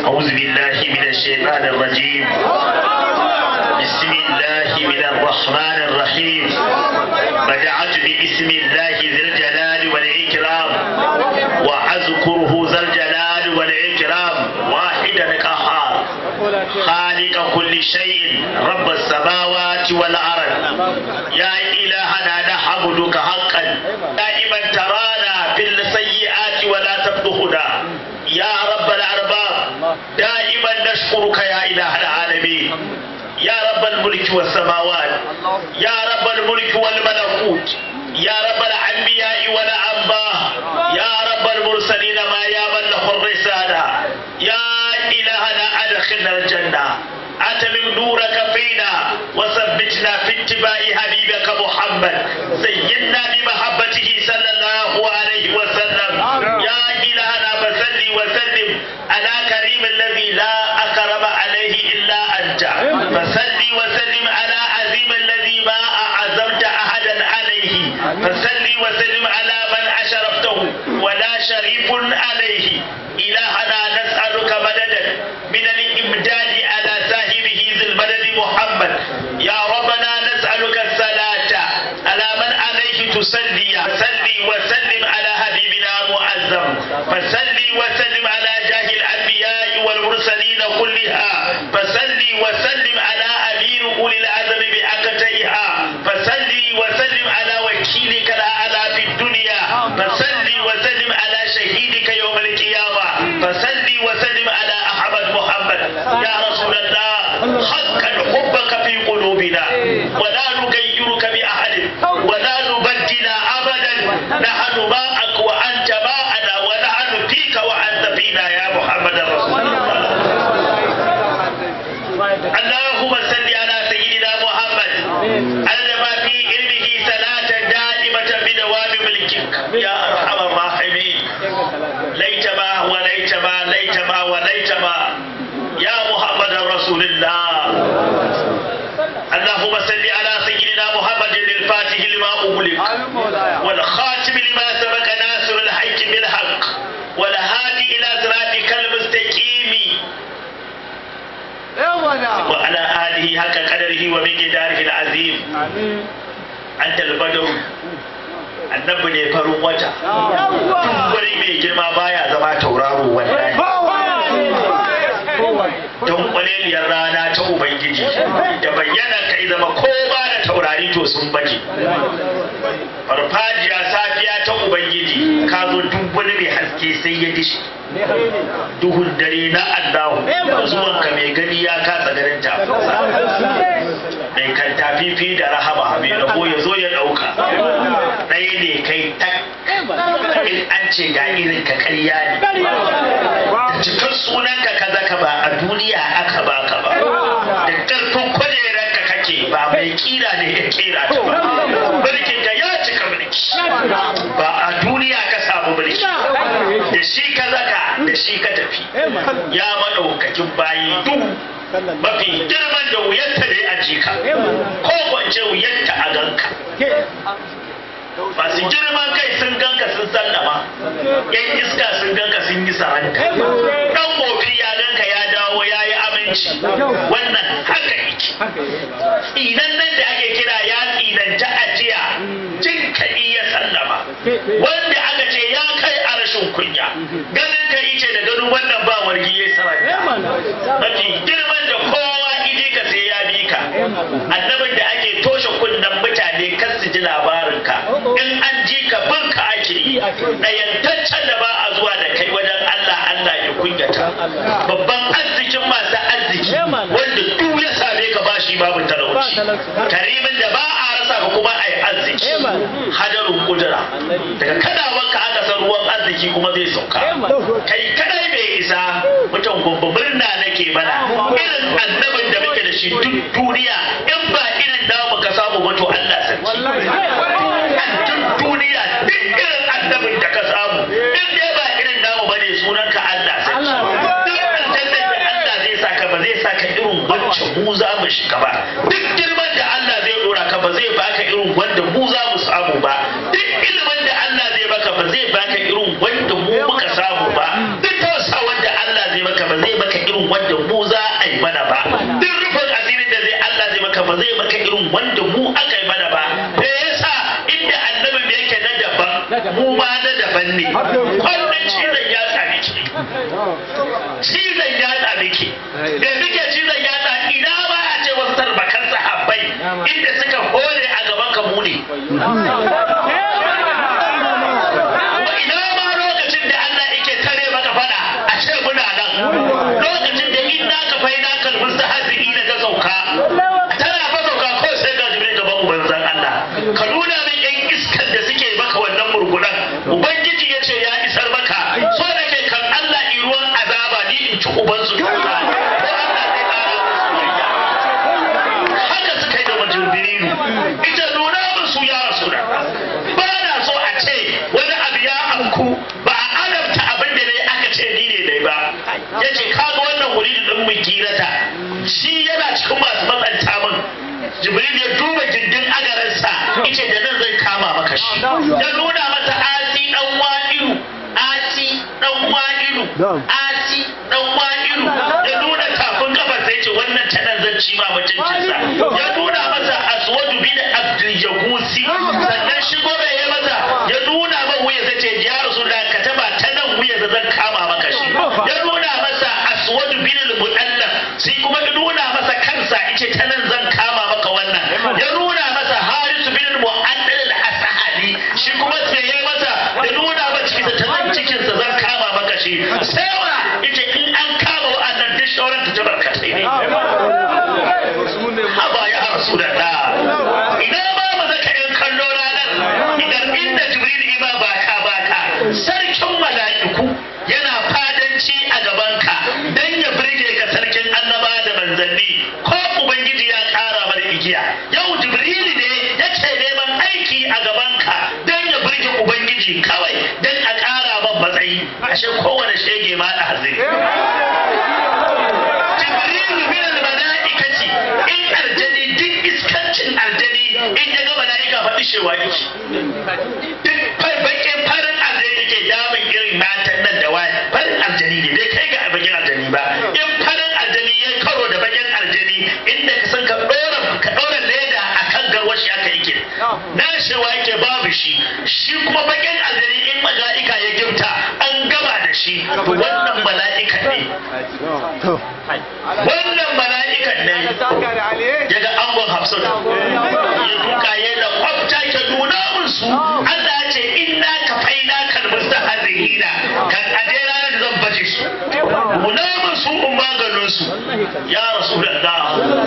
أعوذ بالله من الشيطان الرجيم بسم الله من الرحمن الرحيم بدعت باسم الله ذي الجلال والإكرام وأذكره ذا الجلال والإكرام واحدا قهار خالق كل شيء رب السماوات والأرض يا إلهنا نحمدك حقا دائما ترانا في السيئات ولا تفضحنا يا رب الأرباب دائما نشكرك يا إله العالمين يا رب الملك والسماوات يا رب الملك والملكوت يا رب الأنبياء والأنباء يا رب المرسلين ما يا من له الرسالة يا إلهنا أدخلنا الجنة أتمم نورك فينا وثبتنا في اتباع حبيبك محمد سيدنا بمحبته صلى الله عليه وسلم يا إلهنا فسل وسلم على كريم الذي لا أكرم عليه إلا أنت فسل وسلم على عظيم الذي ما أعزمت أحدا عليه فسل وسلم على من أشرفته ولا شريف عليه إلهنا نسألك مددا من الإمداد على صاحبه ذي المدد محمد يا ربنا نسألك الصلاة على من عليه تصلي صلي وسلم على حبيبنا معظم فصلي وسلم على جاه الأنبياء والمرسلين كلها فصلي وسلم على أمير أولي العزم بأكتئها فصلي وسلم على وكيلك الأعلى في الدنيا فصلي وسلم على شهيدك يوم القيامة فصلي وسلم على أحمد محمد يا رسول الله حقا حبك في قلوبنا ولا نغيرك بأحد ولا نبدل أبدا نحن معك وأنت معنا ونحن فيك وأنت فينا يا محمد رسول الله اللهم صل على سيدنا محمد علم في علمه صلاة دائمة بدوام ملكك يا أرحم الراحمين ليت ما وليت ما ليت ما وليت ما يا محمد رسول الله اللهم صل على سيدنا محمد الفاتح لما أغلق والخاتم لما سبق ناصر الحق بالحق والهادي إلى صراطك المستقيم وعلى آله حق قدره ومقداره العظيم أنت البدر annabi ne farin wata wani mai girma baya zama tauraro wallahi don kwaleliyar rana ta ubangiji da bayyana kai zama ko ba da taurari to sun baje farfajiya safiya ta ubangiji ka zo duk wani mai haske sai ya dishi duhun dare na allahu da zuwanka mai gani ya kasa ganin tafinsa mai kan tafifi da rahama mai rabo ya zo ya ɗauka ɗaya ne kai tak in an ce ga irin ka karya ne da cikin sunanka kaza ka ba a duniya aka baka ba da ƙarfin kujerar ka kake ba mai kira ne ya kira ta ba mulkin ka ya cika mulki ba a duniya ka samu mulki da shi ka zaka da shi ka tafi ya maɗaukakin bayi duk mafi girman da wuyanta da ya jika ko kwance wuyanta a ganka masu girman kai sun ganka sun sallama yan iska sun ganka sun yi saranta dan mofi ya ganka ya dawo ya yi aminci wannan haka yake tsinan nan da ake kira ya tsinanta ajiya jin kaɗi ya sallama wanda aka ce ya kai a rashin kunya ganin ka ce da ganin wannan ba wargi ya saranta mafi girman da kowa ije ka sai ya bi ka annabin da ake toshe kunnen mutane kan su ji labarinka in an ji ka bin ka ake yi ɗayantaccen da ba a zuwa da kai wajen Allah Allah ya kunyata babban arzikin masu arziki wanda duk ya same ka ba shi babu talauci karimin da ba a rasa ka kuma a yi arziki hadarin kudura daga kadawanka aka san ruwan arziki kuma zai sauka kai kadai bai isa mutum gumbu murna nake mana irin annabin da muke da shi duk duniya in ba irin namu ka samu ba to Allah sarki duk duniya duk irin annabin da ka samu in dai ba irin namu bane sunan ka Allah sarki duk aljannar da Allah zai saka ba zai saka irin wacce mu za mu shiga ba duk girman da Allah zai dora ka ba zai baka irin wanda mu za mu samu ba duk ilimin da Allah zai baka ba zai baka irin wanda mu muka samu ba duk tausa wanda Allah zai maka ba zai maka irin wanda mu za a yi mana ba duk rufin asirin da zai Allah zai maka ba zai maka irin wanda mu aka yi mana ba me yasa inda annabi me yake na daban mu ma na daban ne kullum cizon ya tsami ki cizon ya tsami ki da muke cizon ya tsami ina ba a ce wasu tarbakan sahabbai inda suka hore a gaban ka mu ne ina ma lokacin da Allah yake tare maka fada a ce muna nan lokacin da in naka fai na kalbin sahabi da ta sauka tana fa sauka ko sai ga jibril gaban ubanzan Allah ka nuna min yan iskar da suke maka wannan murgunan ubangiji ya ce ya isar maka so da ke kan Allah i ruwan azaba ni in ci ubansu ko Allah zai kara musu soyayya haka suka yi da majibrilu ita nuna musu ya rasu da ba na so a ce wani abu ya amku ba a adabta abin da ne aka ce ni ne dai ba ya ce kaga wannan wuri din mu girata shi yana cikin masu matsanta min jibril ya duba gindin agaransa ice da nan zai kama maka shi ya nuna masa asi dan wa'ilu asi dan wa'ilu asi dan wa'ilu ya nuna tafin kafar sai ce wannan ta nan zan ci ma mutuncinsa ya nuna masa aswadu bin abdul yagusi sannan shigo bai ya masa ya nuna man wuya zai ce ya rasu da ka taba ta nan wuya da zan kama maka shi ya nuna masa aswadu bin al-mu'allaf sai kuma ya nuna masa kansa ice ta nan zan kama maka wannan ya nuna masa harisu bin al-mu'allal al-asahali shi kuma sai ya masa ya nuna masa cikinsa ta nan cikinsa zan kama maka shi sai wa ita in an kama wa'annan duk shauran ta barkatai ne haba ya rasu da da idan ba mu zaka yan kallo ranar idan inda jibril ima baka baka sarkin mala'iku yana fadanci a gabanka dan ya birge ka sarkin annaba da manzanni ko ubangiji ya kara mana igiya yau jibril ne yake neman aiki a gabanka dan ya birge ubangiji kawai dan a kara man matsayi ashe kowane shege ma da haziri jibrilu min al-mala'ikati in aljani duk iskancin aljani in ya ga mala'ika faɗi shewa yake duk bakin farin aljani yake damun irin matan nan da wani farin aljani ne bai kai ga bakin aljani ba in farin aljani ya karo da bakin aljani inda ka san ka ɗora ka ɗora leda a kan garwashi aka yake na shewa yake babu shi shi kuma bakin aljani in mala'ika ya gimta an gama da shi to wannan mala'ika ne wannan mala'ikan ne ya ga angon hafsun ya duka ya da kwafta ke nuna musu Allah ya ce inna ka faina kalmus ta hazihina kan aje ranar da zan baje su nuna musu in maganin su ya rasu da ka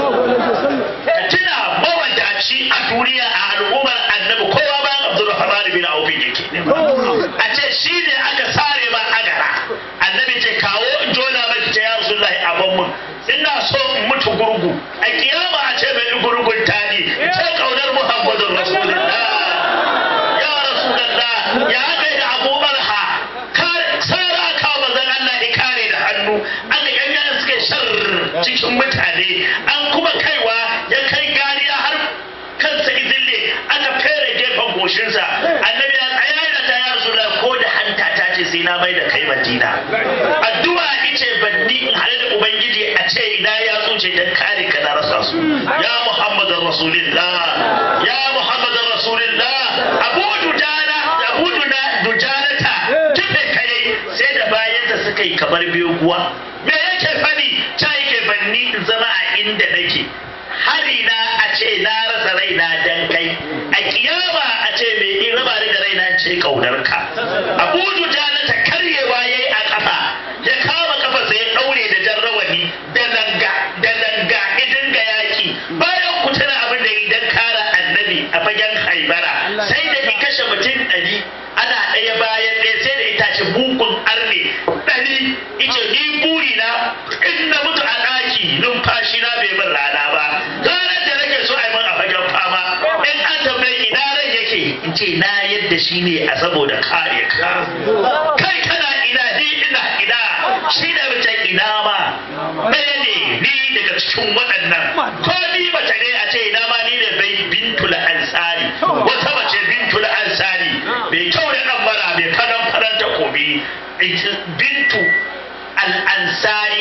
tuna mawadaci a duniya a al'ummar annabi kowa bayan abdulrahman bin auf yake a ce shi ne aka sare ma agara annabi ce kawo in jona maki ta ya rasulullahi abin mun ina so in mutu gurgu a kiyama a ce mai gurgun tani ce kaunar muhammadun rasulullah ya rasulullah ya kai da abu barha sara ka mazan allah ya kare da hannu aka yanyan suke shar cikin mutane an kuma kaiwa ya kai gariya har kansa izille aka fere gefen goshinsa annabi ya tsaya da ta ya rasu ko da hanta ta ce sai na mai da kai madina addu'a ice banni in hade da ubangiji a ce ina ya tsuce dan kare ka na rasa su ya muhammadin rasulillah ya muhammadin rasulillah abu dujana abu dujanata kife kai sai da bayan da suka yi kamar biyu kuwa me yake fadi ta yake banni in zama a inda nake hari na a ce na rasa raina dan kai a kiyama a ce mai in raba ni da raina ce kaunarka abu dujana ta karyewa yayi a kafa ya kama kafa sai ya daure da jan rawani da langa da langa idan ga yaki bayan ku tana abin da idan kara annabi a fagen haibara sai da ki kashe mutum ɗari ana ɗaya bayan ɗaya sai da itace mugun arne ɗari ice ni buri na in na mutu a ɗaki numfashi na bai min rana ba ranar da nake so a yi min a fagen fama in an tambayi ina ran yake in ce na yadda shi ne a saboda kare ka kai kana ina ni ina ina shi da mace ina ma ɗaya ne ni daga cikin waɗannan ko ni mace ne a ce ina ma ni ne bai bintul ansari wata mace bintul ansari mai kyau da ɗan mara mai faran faran takobi bintu al'ansari ansari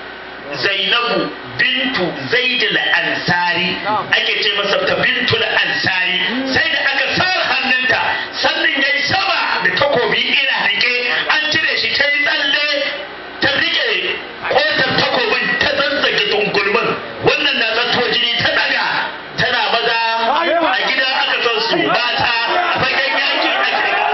zainabu bintu zaidul ansari ake ce masa ta bintul ansari sai da aka sar hannunta sannan yayi sama da takobi ina rike an cire shi ta yi tsalle ta rike kotar takobin ta zazzage tungulmin wannan na zanto jini ta daga tana maza a gida aka san su mata a fagen yaki ake ga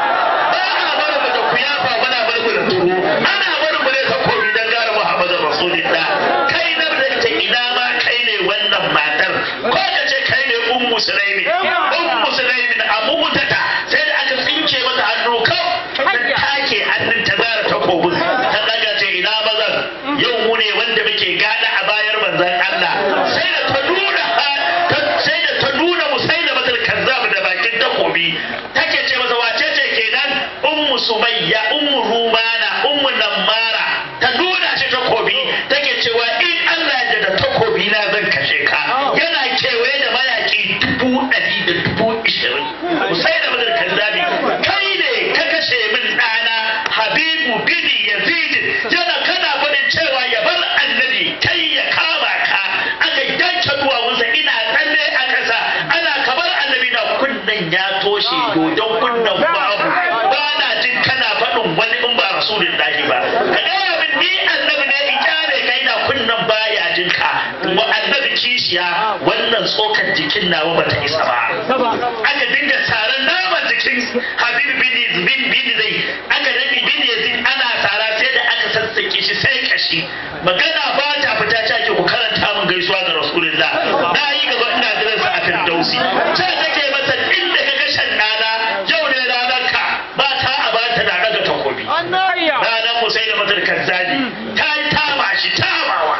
ba a bar mu da kuyafa muna bar mu da turo ana bar mu ne takobi dan gara Muhammadu Rasulullah kai na da ta ina ma kai ne wannan matar ko ka ce kai ne ummu sulaimi ummu sulaimi da abu mutata sai da aka tsinke mata hannu kau ta take hannun ta zara takobin ta daga ce ina mazan yau mu ne wanda muke gada a bayar manzon Allah sai da ta nuna sai da ta nuna musaila matal kazzab da bakin takobi take ce masa wace ce kenan ummu sumayya ummu rumana ummu nammara ta nuna shi takobi take cewa in Allah ya da takobi na zan kashe ka yana kewaye da mayaki dubu ɗari da dubu ishirin musaila matal kazzabi kai ne ka kashe min ɗana habibu bini yazid yana kana faɗin cewa ya bar annabi kai ya kama ka aka yanke duwawunsa ina tsalle a ƙasa ana kamar annabi na kunnen ya toshe dodon kunnen babu ba na jin kana faɗin wani in ba rasulullahi ba ka gaya min ni annabi ne in kyale kai na kunnen baya jin ka wa annabi kishiya wannan tsokar jikin nawa bata isa ba aka dinga taron naman jikin habibu bin bin bin zai aka daɗi bin yazid ana tara sai da aka sassake shi sai kashi magana ba ta fita ta ke ku karanta min gaisuwa ga rasulullah na yi gaba ina jiran sa a firdausi ce take masa inda ka kashe ɗana yau ne ranar ka ba ta a ba ta na daga takobi ranar musai da matar kazzali ta yi tama shi tamawa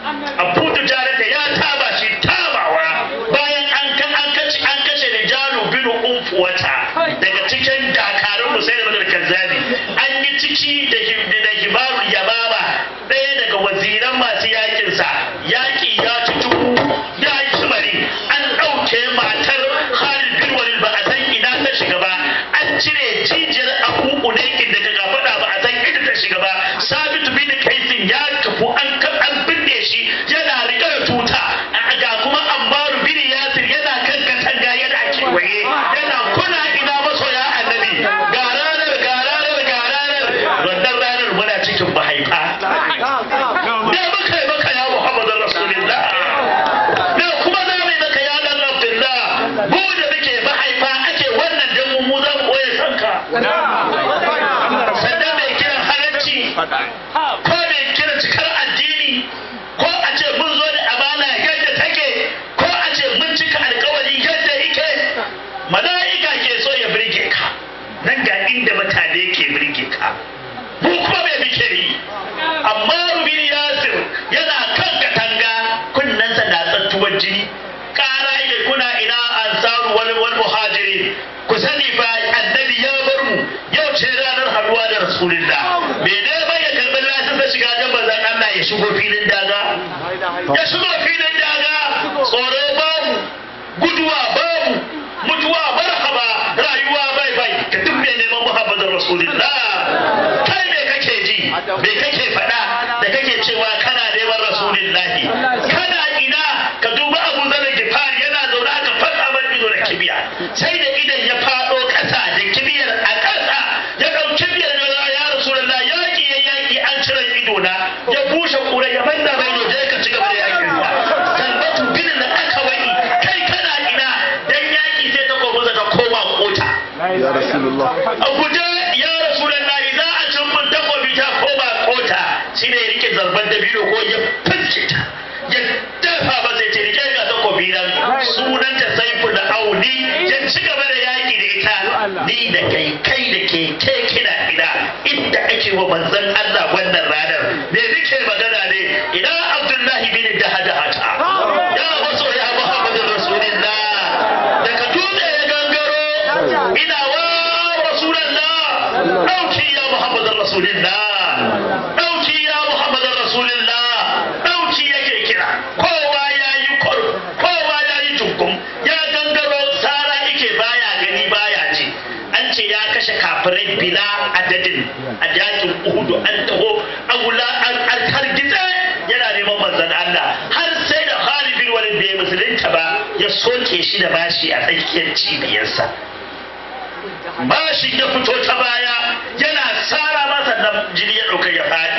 abu jarata ya taba shi tamawa bayan an kan an kace an kashe rijalu bin umfuwata daga cikin dakarun musai da matar kazzali an yi ciki da hibdi da hibaru yababa ɗaya daga waziran masu yakinsa yaki ya ci dubu ya yi sumari an ɗauke matar Khalid bin Walid ba a san ina ta shiga ba an cire jijiyar abu unaikin daga gafaɗa ba a san inda ta shiga ba Sabitu bin Kaisin ya kafu an an binne shi yana riƙe da tuta ga kuma Ammaru bin Yasir yana kan katanga yana kewaye yana kuna ina masoya annabi ga ranar ga ranar ga ranar wannan ranar muna cikin mahaifa me muka yi maka ya Muhammadu Rasulullah me kuma za mu yi maka ya dan Abdullah mu da muke mahaifa ake wannan dan mu mu za mu koya sanka sannan mai kiran halarci ko mai kiran cikar addini ko a ce mun zo da amana yadda take ko a ce mun cika alkawari yadda yake mala'ika ke so ya birge ka nan ga inda mutane ke birge ka mu kuma mai muke yi amma rubin yasir yana kan katanga kunnensa na tsattuwar jini kara ile kuna ina ansaru wal wal muhajirin ku sani fa annabi ya bar mu yau ce ranar haduwa da rasulullah me ne bai ya karbi lasin da shiga da bazan Allah ya shigo filin daga ya shigo filin daga tsoro babu guduwa babu mutuwa marhaba rayuwa bai bai ka duk mai neman muhammadin rasulullah kai me kake ji me kake faɗa da kake cewa kana neman rasulillahi kana ina ka duba abu zanen gifari yana zaune aka fasa mai ido da kibiya sai da idan ya faɗo ƙasa da kibiyar a ƙasa ya ɗau kibiyar da ya rasulullah yaƙi ya yaƙi an cire ido na ya bushe ƙura ya manna mai je ka ci gaba da yaƙin sa talbatu bin da aka wani kai kana ina dan yaƙi sai ta komo ta koma kota ya rasulullah a guje ya rasulullah za a cin mun takobi ta koma kota shi ne ya rike zarban dabino ko ya fiske ta ya dafa ba sai ce rike ga takobi nan sunanta saifu da auni ya ci gaba da yaƙi da ita ni da kai kai da ke ke kina ina inda ake wa manzon Allah wannan ranar me nake magana ne ina Abdullahi bin Dahadahata ya waso ya Muhammadu Rasulullah daga dutse ya gangaro ina wa Rasulullah dauki ya Muhammadu Rasulullah dauki ya Muhammadu Rasulullah dauki yake kira kowa ya yi kur kowa ya yi tukum ya gangaro sara yake baya gani baya ji an ce ya kashe kafirai bila adadin a yakin uhudu an taho an wula an an hargitse yana neman manzon Allah har sai da Khalid bin Walid bai musulunta ba ya soke shi da bashi a tsakiyar cibiyarsa bashi ya fito ta baya yana sara masa nan jini ya ɗauka ya faɗi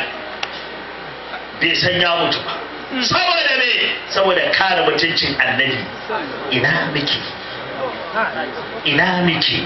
bai san ya mutu ba saboda me saboda kare mutuncin annabi ina muke ina muke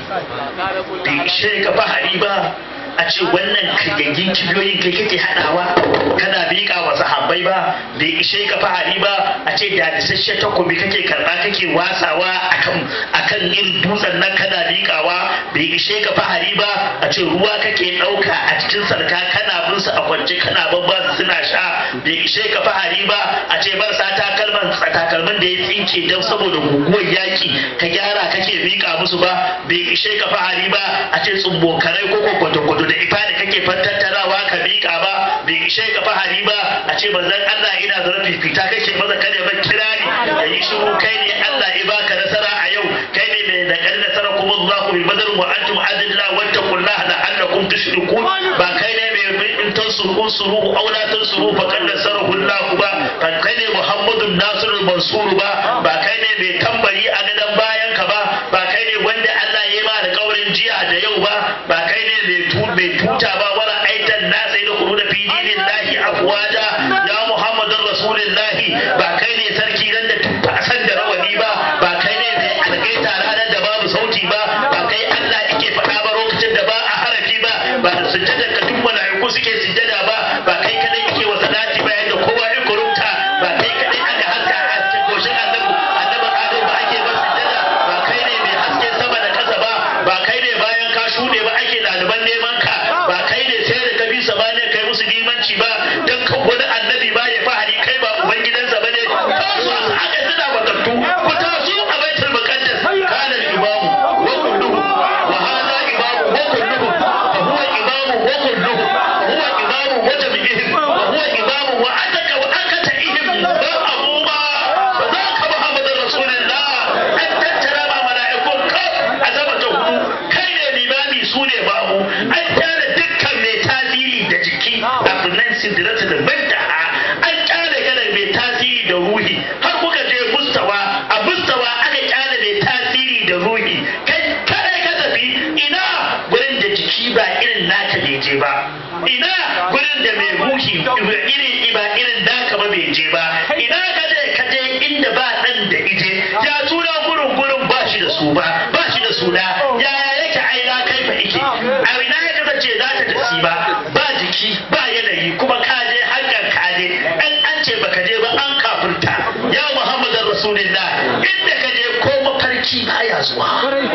bai ishe ka fahari ba a ce wannan kirgagin kibiyoyin kai kake haɗawa kana miƙa wa sahabbai ba bai ishe ka fahari ba a ce da isasshen takobi kake karɓa kake wasawa akan akan irin dutsen nan kana miƙawa bai ishe ka fahari ba a ce ruwa kake ɗauka a cikin sarka kana bin su a kwance kana babba suna sha bai ishe ka fahari ba a ce marasa takalman takalman da ya tsinke don saboda guguwar yaƙi ka gyara kake miƙa musu ba bai ishe ka fahari ba a ce tsumbokarai ko kwakwato da ifa da kake tattarawa ka miƙa ba bai ishe ka fahari ba a ce manzon Allah ina zara fifita kake maza kada ba kirari da yi shiru kai ne Allah ya baka nasara a yau kai ne mai da kan nasara kuma Allah bi badar wa antum adilla wa taqullaha la'allakum tushrikun ba kai ne mai in tansuru suru aw la tansuru fa kan nasarahu Allah ba ba kai ne Muhammadun Nasirul Mansur ba ba kai ne mai tambari a gadan bayan ka ba ba kai ne wanda Allah ya ma da kaurin jiya da yau ba ba kai ne mai tu mai tuta ba wara aitan nasa da kudu da fi dinillahi afwaja ya Muhammadun Rasulullahi ba kai ne sarki nan da tuta san da rawani ba ba kai ne mai algaita ranar da babu sauti ba ba kai Allah yake faɗa ba lokacin da ba a harafi ba ba da sujjada ka duk mala'iku suke sujjada ba ba kai kadai yake wa salati ba yadda kowa ya kurumta ba kai kadai aka haska a cikin goshin annabi annabi Adam ba ake ba sujjada ba kai ne mai haske sama da kasa ba ba kai ne bayan ka shuɗe ba ake ɗaliban neman ka ba kai ne sai da ka bi sa ba ne kai musu limanci ba dan kan wani annabi ba ya fahari kai ba ubangidansa ba ne taso aka suna matattu ku taso a baitul muqaddas kana imamu wa kulluhu wa hada imamu wa kulluhu fa huwa imamu wa kulluhu huwa imamu wa tabi'ihim wa huwa imamu wa ataka wa akata ihim ba abuma ba za ka muhammadin rasulullah an tattara ma mala'ikun kaf a zama ta hudu kai ne limami su ne babu an tara dukkan mai tasiri da jiki a sunan sidirata da bantaha an kyale kana mai tasiri da ruhi har kuka je mustawa a mustawa aka kyale mai tasiri da ruhi kai kare ka tafi ina gurin da jiki ba irin naka bai je ba ina gurin da mai ruhi irin ba irin naka ba bai je ba ina ka je ka je inda ba dan da ije ya suna gurin gurin ba shi da su ba ba shi da suna yaya yake aina kai fa ike a ina ya kasance za ta tafi ba ba jiki ba yanayi kuma ka je hankal ka je an an ce baka je ba an kafurta ya muhammadin rasulullah inda ka je ko mafarki baya zuwa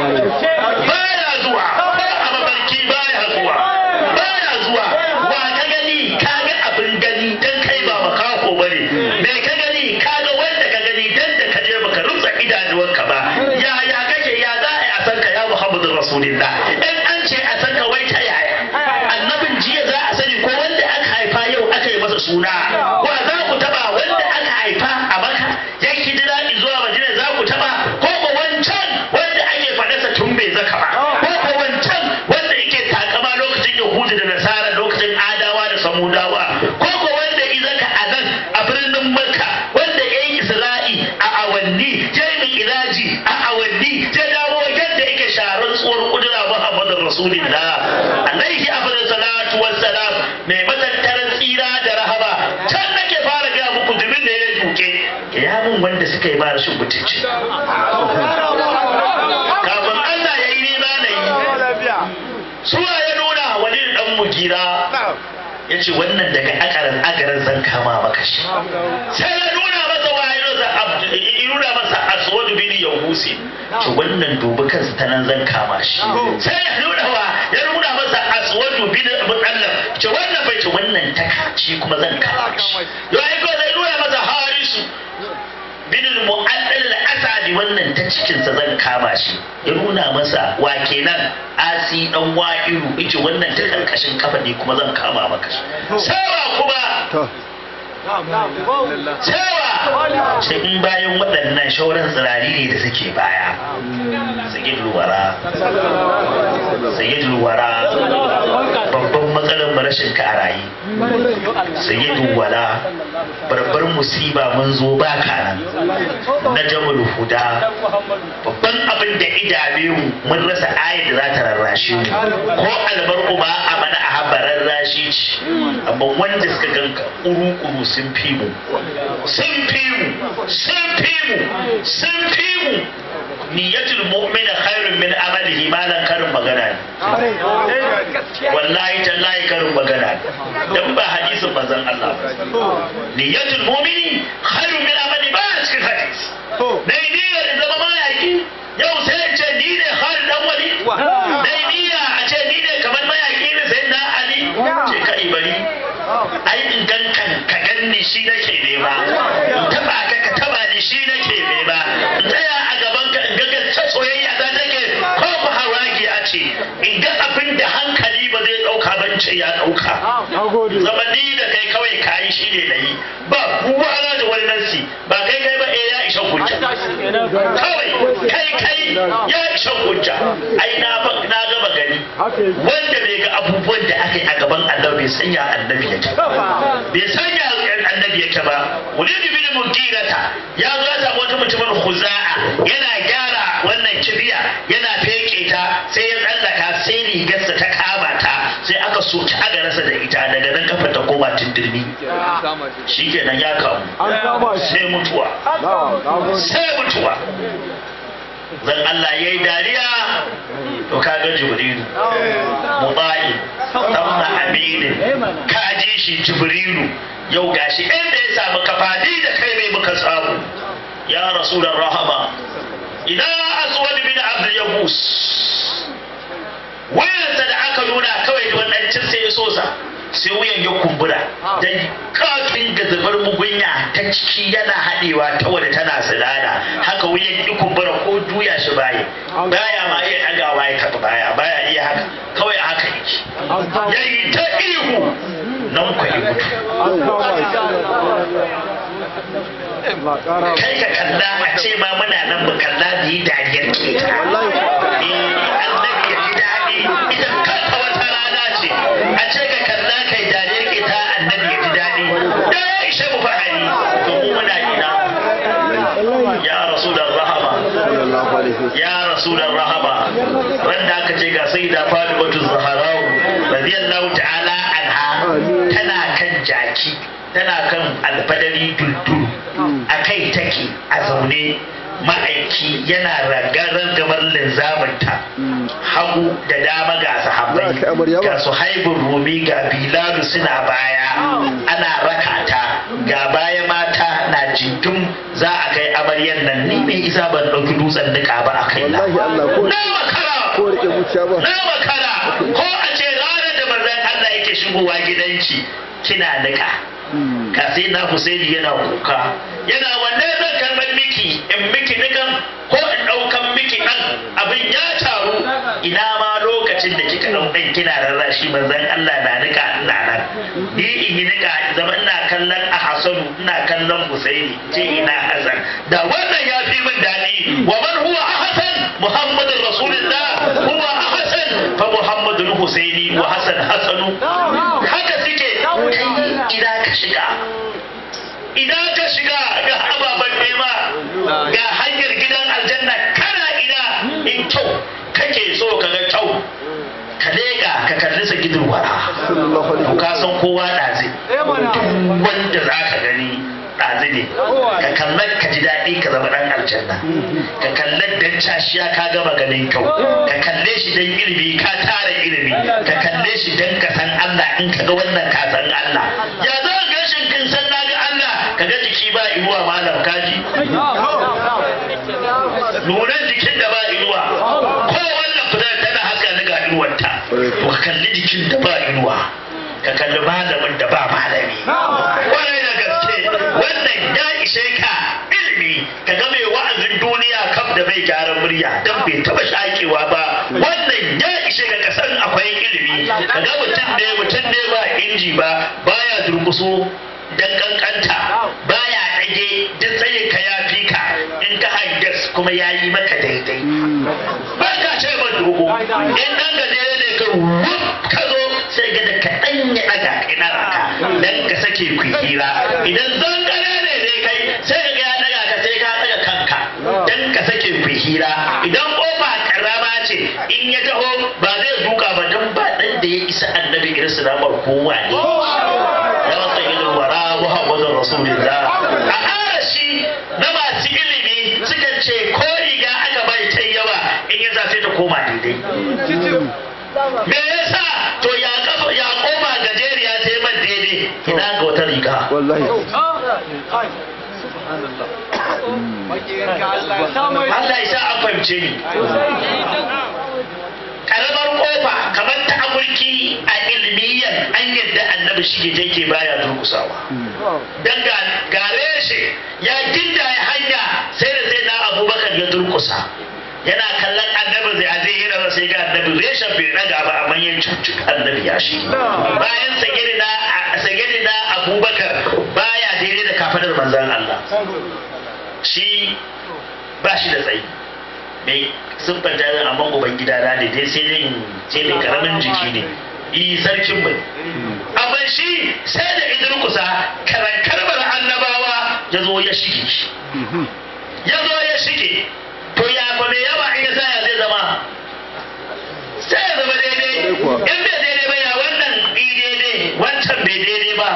baya zuwa a mafarki baya zuwa baya zuwa wa ka gani ka ga abin gani dan kai ba makako bane me ka gani ka ga wanda ka gani dan da ka je baka rutsa idanuwanka ba ya ya kake ya za a yi a san ka ya muhammadin rasulullah in an ce a san ka wai ta yaya annabin jiya za a sani ko wanda aka haifa yau aka yi masa suna wa za ku taba wanda aka haifa a maka ya hijira zuwa madina za ku taba ko ko wancan wanda ake faɗarsa tun bai zaka ba ko ko wancan wanda yake takama lokacin yahudu da nasara lokacin adawa da samudawa ko ko wanda izaka a nan a birnin makka wanda ya yi isra'i a awanni ya yi iraji a awanni ya dawo yadda yake sharar tsohon kudura muhammadin rasulillah alaihi abin salatu wassalam mai matattaran tsira da rahama can nake fara gaya muku jimin da ya duke ya mun wanda suka yi ba rashin mutunci kafin Allah ya yi nema na yi suwa ya nuna wani dan mugira ya ce wannan daga akaran agaran zan kama maka shi sai ya nuna masa wayo da ya nuna masa aswad bin yahusi ce wannan dubi kansa ta nan zan kama shi sai ya nuna wa ya nuna masa aswad bin mutallab ce wannan bai ce wannan ta shi kuma zan kama shi yau ai ko zai nuna masa harisu bin mu'addal al-asadi wannan ta cikin sa zan kama shi ya nuna masa wa kenan asi dan wa'iru yace wannan ta karkashin kafa ne kuma zan kama maka shi sawa kuma cewa sai in bayan waɗannan shauran tsirari ne da suke baya sayyid luwara sayyid luwara babban matsalar mu rashin ka a raye sayyid luwara barbar musiba mun zo ba ka nan na jamal huda babban abin da idame mu mun rasa ayat da za ta rarrashe mu ko albarku ba a mana a habarar rashi ce amma wanda suka ganka kuru-kuru sun fi mu sun fi mu sun fi mu sun fi mu niyyatul mu'mina khairun min amalihi malan karin magana ne wallahi tallahi karin magana ne dan ba hadisin manzon Allah ba niyyatul mu'mini khairun min amali ba a cikin hadisi dai niyyar zama mayaki yau sai in ce ni ne Khalid dan wali dai niyya a ce ni ne kamar mayaki ne sai na Ali ce ka bari ai in gan kan ka ganni shi nake nema in taba ka ka taba ni shi nake nema in tsaya a gaban ka in ga gaske soyayya da take ko ba hawaki a ce in ga abin da hankali ba zai dauka ban ce ya dauka zama ni da kai kawai kayi shi ne na yi ba kuwa na da wani nasi ba kai kai ba eh ya isa hujja kawai kai kai ya isa hujja ai na na gama gani wanda bai ga abubuwan da aka yi a gaban annabi bai sanya annabi yake bai sanya annabi yake ba wulid bin mugirata ya zo ya samu wata mutumin khuza'a yana gyara wannan kibiya yana feke ta sai ya tsallaka sai rigarsa ta kama ta sai aka soki agararsa da ita daga nan kafa ta koma tindirmi shikenan ya kamu sai mutuwa sai mutuwa zan Allah ya yi dariya to ka ga jibrilu mubayi tamna aminin ka ji shi jibrilu yau gashi inda ya samu kafadi da kai ne muka samu ya rasulun rahama ina aswad bin abdul yabus wayansa da aka nuna kawai da wannan cin sai ya sosa sai wuyan ya kumbura dan kafin ga zubar mugunya ta ciki yana haɗewa ta wadda tana silala haka wuyan ya kumbura ko juya shi baya baya ma iya ɗagawa ya taɓa baya baya iya haka kawai haka yake ya yi ta ihu nan kwa yi mutu kai ka kalla a ce ma muna nan mu kalla da yi dariyar keta annabi ya ji daɗi ita kanta wata rana ce a ce ka kalla kai dariyar keta annabi ya ji daɗi da ya ishe mu fahari to mu muna ina ya rasulun rahama ya rasulun rahama ran da aka ce ga sai da faɗi batu zaharau radiyallahu ta'ala anha tana kan jaki tana kan alfadari duldul a kai take a zaune ma'aiki yana ragarar gabar linzaminta hagu da dama ga sahabbai ga su haibun rumi ga bilalu suna baya ana rakata ga baya mata na jinkin za a kai amaryan nan ni mai isa ban ɗauki dutsen nika ba a kai na na makara na makara ko a ce ranar da manzon Allah yake shigowa gidanki kina nika ka sai na Husaini yana kuka yana wanne zan karɓar miki in miki nikan ko in ɗaukan miki ɗan abin ya taru ina ma lokacin da kika ɗau ɗan kina rarrashi manzon Allah na nika ina nan ni in yi nika zama ina kallon a Hassanu ina kallon Husaini ce ina Hassan da wannan ya fi min daɗi wa man huwa Hassan Muhammadun Rasulullah huwa Hassan fa Muhammadun Husaini wa Hassan Hassanu haka suke ina ka shiga idan ka shiga ga ababen nema ga hanyar gidan aljanna kana ina in kyau kake so ka ga kyau ka leƙa ka kalli sa gidan wara to ka san kowa ɗazi wanda za ka gani ɗazi ne ka kallar ka ji daɗi ka zama ɗan aljanna ka kallar dan cashiya ka gama ganin kyau ka kalle shi dan ilimi ka tara ilimi ka kalle shi dan ka san Allah in ka ga wannan ka san Allah ya za ka gashin kin san na ga Allah ka ga jiki ba inuwa malam kaji nunan jikin da ba inuwa ko wannan fitar tana haska ni ga inuwarta to ka kalli jikin da ba inuwa ka kalli malamin da ba malami kwarai da gaske wannan ya ishe ka ilimi ka ga mai wa'azin duniya kam da bai gyaran murya dan bai taba shakewa ba wannan ya ishe ka kasan akwai ilimi ka ga mutum ne mutum ne ba inji ba baya durkuso dan kankanta baya kage duk tsayin ka ya fi ka in ka hangas kuma ya yi maka daidai ba ka ce ba dogo in dan gajere ne ka wuf ka zo sai ga da kaɗan ya ɗaga ina raka dan ka sake ku hira idan zangare ne dai kai sai ka ga ya ɗaga ka sai ka ɗaga kanka dan ka sake ku hira idan kofa karama ce in ya taho ba zai duka ba dan ba dan da ya isa annabi irin su namar kowa ne ya wata ilin wara muhammadun rasulullah a arashi na masu ilimi suka ce ko riga aka bai ta yawa in ya sai ta koma daidai me yasa to ya kafa ya koma gajeriya ta yi man daidai ina ga wata riga wallahi Allah ya sa an fahimce ni karamar kofa kamar ta amurki a ilmiyan an yadda annabi shi ke ke baya durkusawa dan ga gare shi ya ginda ya hanya sai da sai na abubakar ya durkusa yana kallon annabi zai a zai hira sai ga annabi reshen bai daga ba amma ya cucu annabi ya shi bayan sagirina sagirina abubakar baya daidai da kafadar manzan Allah shi ba shi da tsayi mai siffanta yin amma uban gida na ne dai sai dai sai dai karamin jiki ne yi sarkin mai amma shi sai da idan kusa karan karbar annabawa ya zo ya shige shi ya zo ya shige to ya fa me yawa in ya sa ya zai zama sai ya zama daidai in bai daidai ba ya wannan i daidai wancan bai daidai ba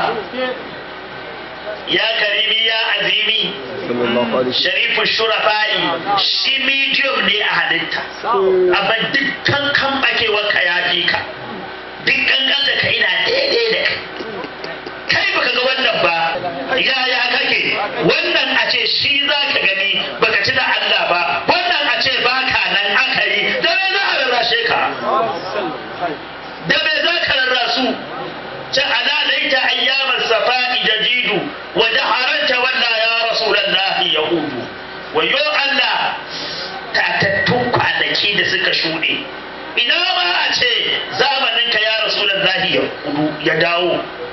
ya karimi ya azimi sallallahu alaihi sharifu shurafa'i shi medium ne a halitta amma dukkan kan bakewar ka ya fi ka dukkan kanta ka ina daidai da kai kai baka ga wannan ba ya ya kake wannan a ce shi za ka gani baka ci da Allah ba wannan a ce baka nan aka yi da me za a rarrashe ka da me za ka rarrasu ta ala laita ayyamar safa'i jajidu wa jaharanta walla ya rasulallahi yahudu wayo Allah tatattun kwanaki da suka shuɗe ina ma a ce zamaninka ya rasulallahi yahudu ya dawo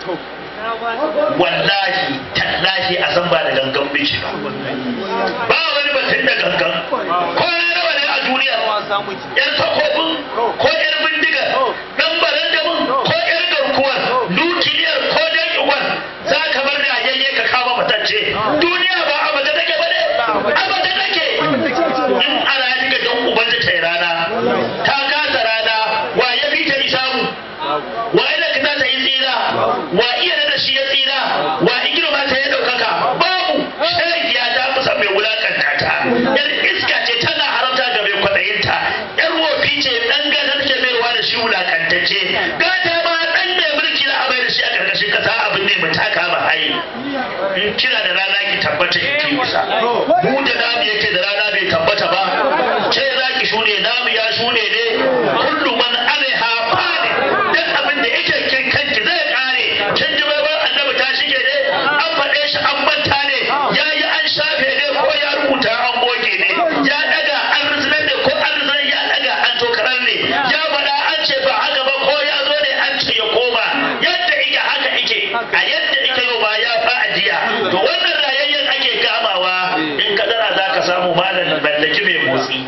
wallahi tallahi a san ba da gangan bici ba ba wani batun da gangan ko na rawa ne a duniya yan takobin ko yan bindiga dan baran da mun ko yan garkuwar nukiliyar ko dan uwan za ka bar da yayye ka kama matacce duniya ba a bata take ba ne a bata take in ana yi ga dan uban ta yi rana ta kasa rana wa ya fi ta isamu wa ina ka ta yi tsira wa iya da shi ya tsira wa igirma ta ya daukaka babu shari'a ta kusa mai wulakanta ta yar iska ce tana haramta ga mai kwaɗayinta yar wofi ce dan gada take maiwa da shi wulakantacce gata ma dan mai mulki na amai da shi a karkashin kasa abin ne mu taka ba hayi in kira da rana ki tabbata ki isa mu da namu yake da rana bai tabbata ba ce za ki shune namu ya shune ne kullu man alaiha fani duk abin da yake kin kanki zai kare kin ji bai bar annabi ta shige ne an faɗe shi an manta ne ya yi an shafe ne ko ya rubuta an goge ne ya daga an rizinar ne ko an rizinar ya daga an tokarar ne ya faɗa an ce ba haka ba ko ya zo ne an ce ya koma yadda ike haka ike a yadda ike yau ma ya fa ajiya to wannan rayayyen ake kamawa in kadara za ka samu malam mallaki mai motsi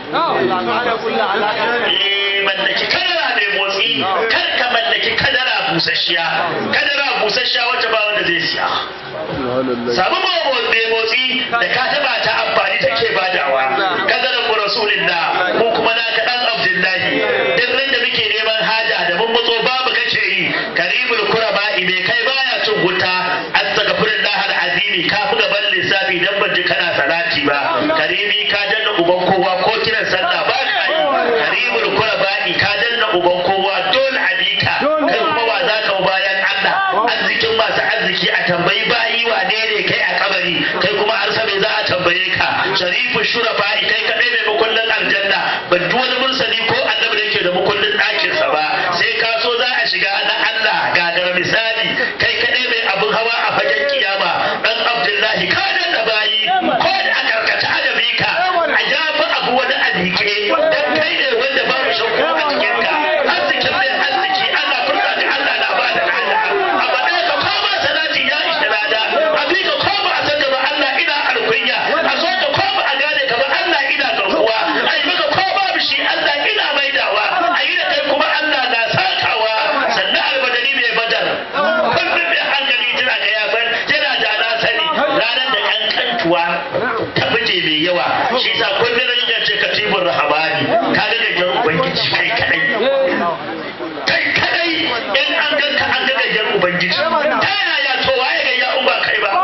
eh mallaki kadara mai motsi kar ka mallaki kadara busasshiya kadara busasshiya wacce ba wanda zai siya subhanallah samu mai motsi da ka taba ta amfani take badawa kadaran mu rasulillah ko kuma na ka dan abdullahi duk ran da muke neman haja da mun matso babu kake yi karibul kuraba me kai baya cin wuta astaghfirullah alazimi ka fi gaban lissafi dan ban ji kana salati ba karibi ka danna uban kowa ko kiran sallah ba ka yi karibul kuraba ka danna uban kowa dole a bi ka kai kuma wa za ka bayan Allah arzikin masu arziki a tambayi bayi wane ne kai a kabari kai kuma har sabai za a tambaye ka sharifin shurafa kai kadai mai makullin aljanna ban ji wani mursali ko annabi da yake da makullin ɗakinsa ba sai ka so za a shiga na Allah gagara misali kai kadai mai abin hawa a fagen kiyama dan Abdullahi ka da bayi ko da a karkata da bika a jafi abu wani a miƙe bukatuwa ta buje mai yawa shi sa kullum ya ce katibur rahabani ka ga gajen ubangiji kai kadai kai kadai in an ganka an ga gajen ubangiji ta yaya to waye ga ya ba kai ba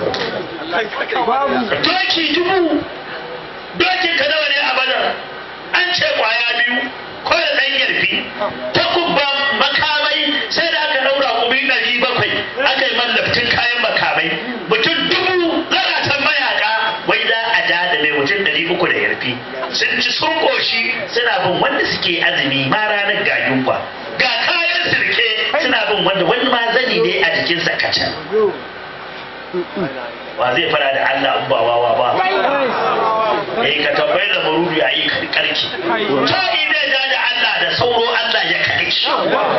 doki dubu dokin ka nawa ne a badar an ce kwaya biyu ko da ɗan yarfi ta kubba makamai sai da aka ɗaura kumi ɗari bakwai aka yi mallaftin kayan makamai mutum dubu zaratan mayaka wai za a ja da mai mutum ɗari uku da yarfi sun ci sun ƙoshi suna bin wanda suke azumi ma ranar ga yunwa ga kayan sirke suna bin wanda wani ma zani ne a jikinsa kacan wa zai fara da Allah in ba wawa ba eh ka tambayi da marudu ya yi karki to ina da da Allah da sauro Allah ya karki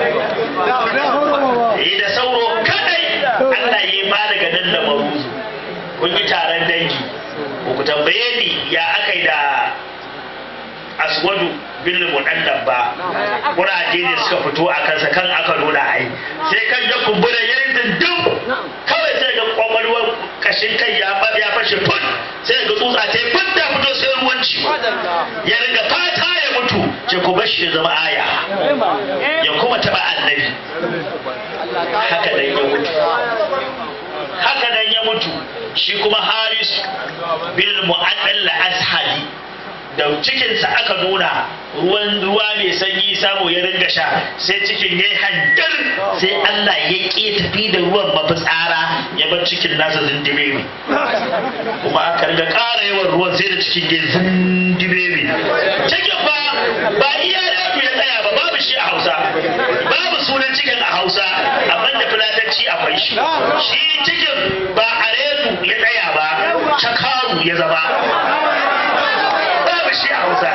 eh da sauro kadai Allah ya ba daga nan da marudu kun yi taron dangi ku tambaye ni ya akai da aswadu bin mudannan ba kuraje ne suka fito a kansa kan aka nuna ai sai kan ya kumbura yayin dindin kawai sai ga kwakwalwar kashin kai ya ya fashe fut sai ga tsutsa ta fut ta fito sai ruwan ci ya riga fata ya mutu ce ku bar shi ya zama aya ya kuma taba annabi haka dan ya mutu haka dan ya mutu shi kuma haris bil mu'addal ashadi da cikinsa aka nuna ruwan ruwa mai sanyi samu ya ringa sha sai cikin ya yi hanjar sai Allah ya ƙi tafi da ruwan mafitsara ya bar cikin nasa zindibe ne kuma aka ringa ƙara yawan ruwan sai da cikin ya zindibe ne cikin ba ba iya da ya tsaya ba babu shi a Hausa babu sunan cikin a Hausa amma da fulatanci akwai shi shi cikin ba a ya tsaya ba cakaru ya zama babu shi a hausa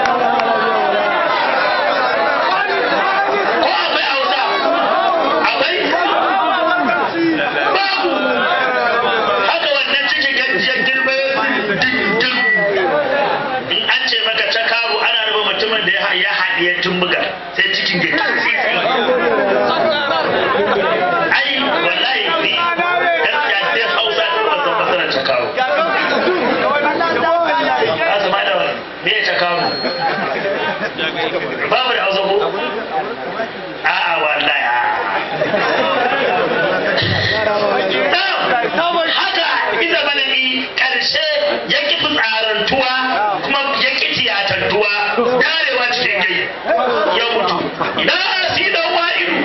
ko akwai hausa akwai babu haka wannan cikin gajiyar girma dindin in an ce maka ta kawo ana raba mutumin da ya haɗiye tumbuga sai cikin gajiyar ai wallahi ne gaskiya sai hausa ta wasan masarar ta kawo azuma da me ta kawo babu da hausa ko a'a wallahi haka iza balani karshe ya ki fitsarantuwa kuma ya ki tiyatantuwa darewa cikin gai ya mutu ina asi dan wa'iru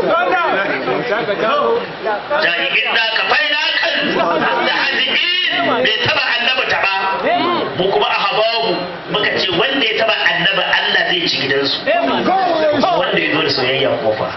jami'in da ka faina kan da haziƙin bai taba annaba ta ba mu kuma a hababu muka ce wanda ya taba annaba Allah zai ci gidansu wanda ya zo da soyayya kofa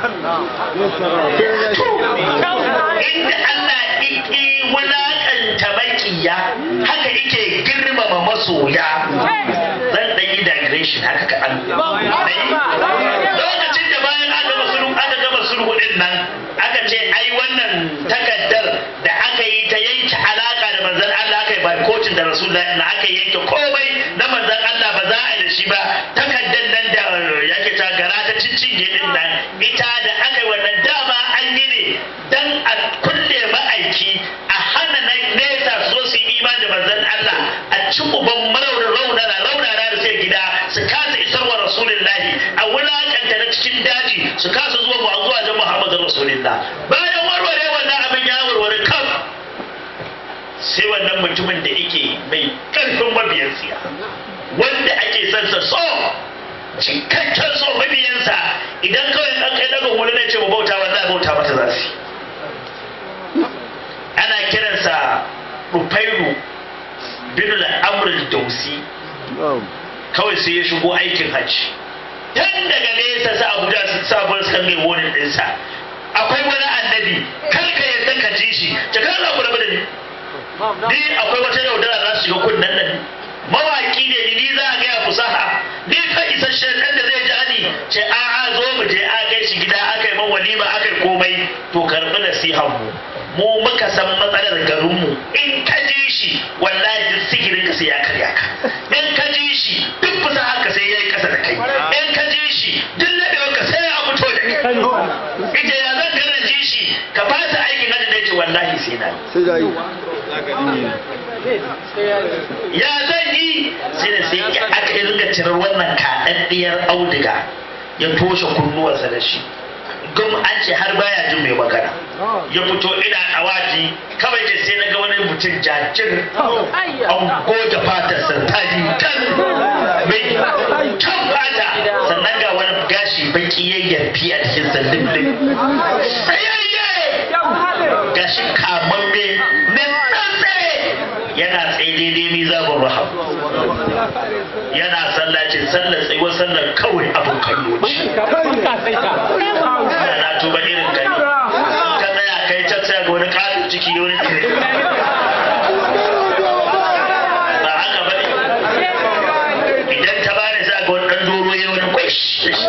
inda Allah iki wulakanta makiya haka ike girmama masoya zan dan yi digression haka ka an lokacin da bayan aka gama sulhu aka gama sulhu din nan aka ce ai wannan takaddar da aka yi ta yanke alaka da manzon Allah aka yi barkocin da rasulullahi na aka yanke komai na manzon Allah ba za a yi da shi ba takaddar nan da yake ta gara ta cincinye din nan ita da aka yi wannan dama an yi ne dan a kulle ma'aiki a hana na nesa so su yi imani da manzon Allah a ci uban marauna raunana raunana da sai gida su kasa isarwa rasulullahi a wulakanta na cikin daji su kasa zuwa mu zuwa jan Muhammadu rasulullah bayan warware wannan abin ya warware kam sai wannan mutumin da yake mai karfin mabiyan siya wanda ake son sa so cikakken so mabiyansa idan kawai an kai daga hulu na ce mu bauta wallahi bauta mata za su ana kiransa rufairu bin al'amrul dausi kawai sai ya shigo aikin hajji tun daga nesa sa abuja su sabon suka mai wani ɗinsa akwai wani annabi kar ka yadda ka ji shi ta kan ku rabu da ni ni akwai wata yaudara za su shiga kunnen nan mawaki ne ni za a gaya fusaha ni ka isasshen ɗan da zai ja ni ce a'a zo mu je a kai shi gida aka yi man walima aka yi komai to karɓi nasihan mu mu muka san matsalar garinmu in ka ji shi wallahi duk sihirin ka sai ya karya ka in ka ji shi duk fusa haka sai ya yi kasa da kai in ka ji shi duk laɗewar ka sai ya fito da kai ita ya zan gana ji shi ka fasa aikin hajji da ce wallahi sai na sai da yi ya zan yi sai da sai ya aka yi ringa cirar wannan kaɗaɗɗiyar auduga ya toshe kunnuwarsa da shi gum an ce har baya jin mai magana ya fito ina ɗawaji kawai da sai na ga wani mutum jajir an goge fatarsa ta yi tan mai kan fata sannan ga wani gashi baki ya yarfi a cikin sallin tsayayye gashi kamamme na tsantse yana tsaye daidai mizabun raham yana sallacin sallar tsayuwar sallar kawai abin kallo ce na tuba irin kai ka tsaya kai can tsaya ga wani katon ciki wani tsire ba haka ba idan ta bani za ga wani ɗan doro ya wani kwash